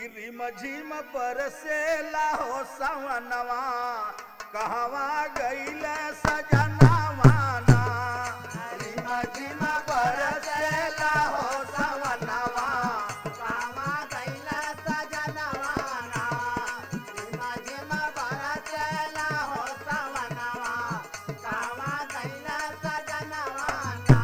रिम झिम बरसेला हो सवनवा कहवा गईल सजनवा ना रिम झिम बरसेला हो सवनवा कामा गैला सजनवाना झिम झिम बरसेला हो सवनवा कामा गैला सजनवाना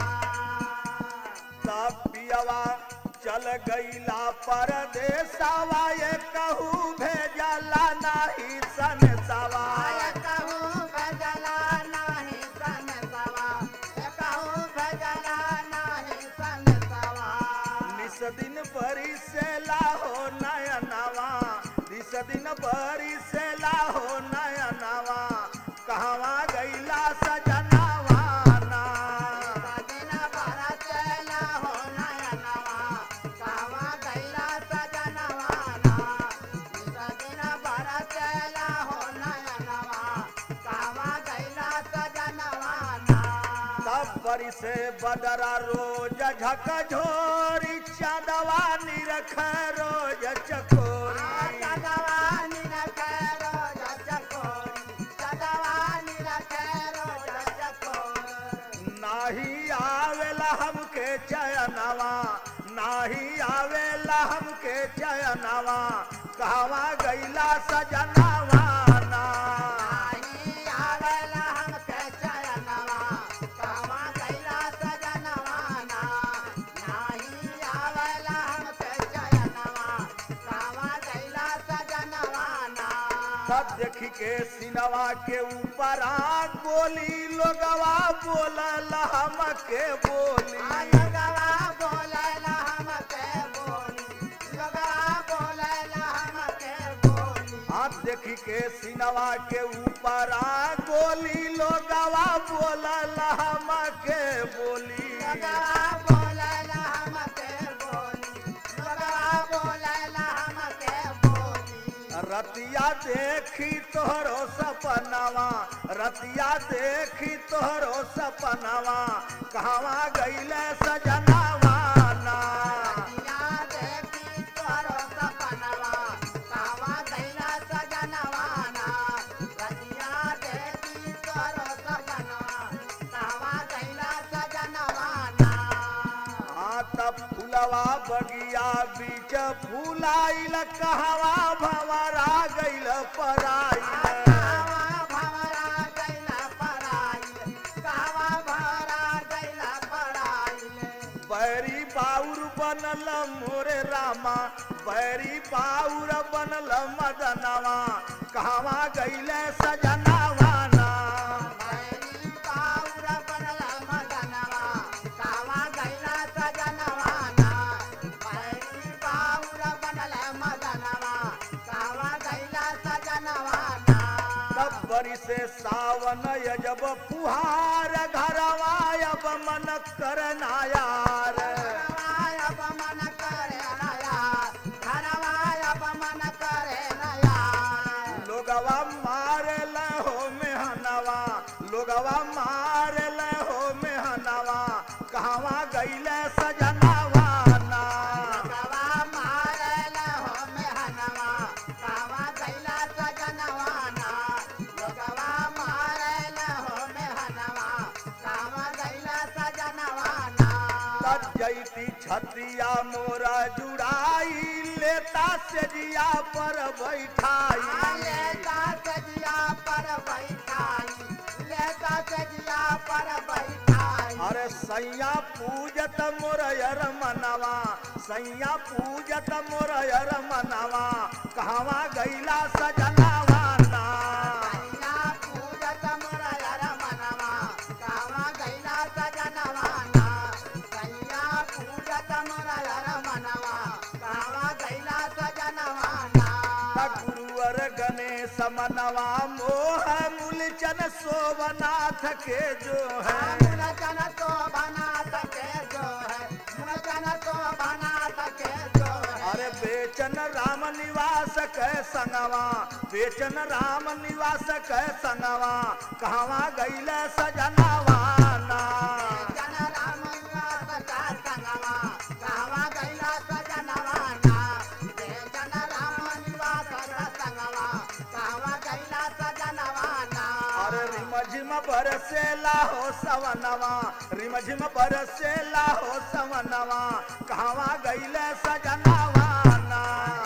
तब पियवा चल गईला परदेसवा ये कहू भेजला नाही सनसवा आय कहूँ भजला नाही सन सवा कहूँ भजला नाही सन सवा निस दिन परिसेला हो नयनवा निस दिन परिसेला हो नयनवा कहवा गईला सजनवा ना सजन बरसेला हो नयनवा कामा गैला सजनवाना सजन बरसेला हो नयनवा कामा गैला सजनवाना तब परिसे बदरा रोज झक झोरी चांदवा निरख रोज चकोरी सजवानी रखेरो जचकोरी सजवानी रखेरो जचकोरी नाही आवेला हमके चयनवा नाही आवेला हमके चयनवा कहवा गईला सजनवा ना नाही आवेला हमके चयनवा कामा गैला सजनवाना नाही आवेला हमके चयनवा कामा गैला सजनवाना सब देखी के सिनवा के ऊपर आ गोली लोगवा बोलल हमके बोली लगवा बोलेला हमके बोली लगवा बोलेला हमके बोली आप देखी के सिनवा के ऊपर आ गोली लोगवा बोलल हमके बोली लगवा बोलेला हमके बोली लगवा बोलेला हमके बोली रतिया देखी तोहरो सपनवा रतिया देखी तोहरो सपनवा कहवा गईले सजनवा ना रतिया देखी तोरो सपनवा कावा गैला सजनवाना रतिया देखी तोरो सपनवा कावा गैला सजनवाना हाँ तब फुलवा बगिया बीच फूलाइल कहवा भंवरा गईल पराइल कावा भवरा गैला पराइल कावा भवरा गैला पराइल बैरी बाउर बनल मोरे रामा बैरी बाउर बनल मदनवा कहवा गईले सजनवा ना बैरी पाउर बनल मदनवा कावा गैला सजनवाना बैरी पाउर बनल मदनवा कावा गैला सजनवाना तब बरी से सावन यजब फुहार घरवा अब मन करना यार घरवाय अपमन करे नया घरवाय अपमन करे नया लोगवा मार हो मेहनवा लोगवा मार हो मेहनवा कहवा गईले सजनवा ना गवा मारल हो मेहनवा कावा गैला सजनवाना गवा मारल हो मेहनवा कावा गैला सजनवाना तब जैती छतिया मोरा जुड़ाई लेता सेजिया पर बैठाई लेता सजिया पर बैठाई लेता सजिया पर बैठाई अरे सैया पूजत मोरयर मनवा सैया पूजत मोरयर मनवा कहवा गईला सजनवा ना कैला पूजत मुरयर मनवा कावा गैला सजनवाना कैला पूजत मुरयर मनवा कावा गैला सजनवाना गुरुवर गणेश मनवा मोह मूलचन सोवनाथ के जो है मुरचन तो बना सके जो है मुरचन तो बना सके जो है अरे बेचन राम निवास कै संगवा बेचन राम निवास कै संगवा कहवा गईले सजनवा ना जन राम निवास का संगवा कावा गैला सजनवाना जन राम बरसेला हो सवनवा रिमझिम बरसेला हो सवनवा कहवा गईले सजनवा ना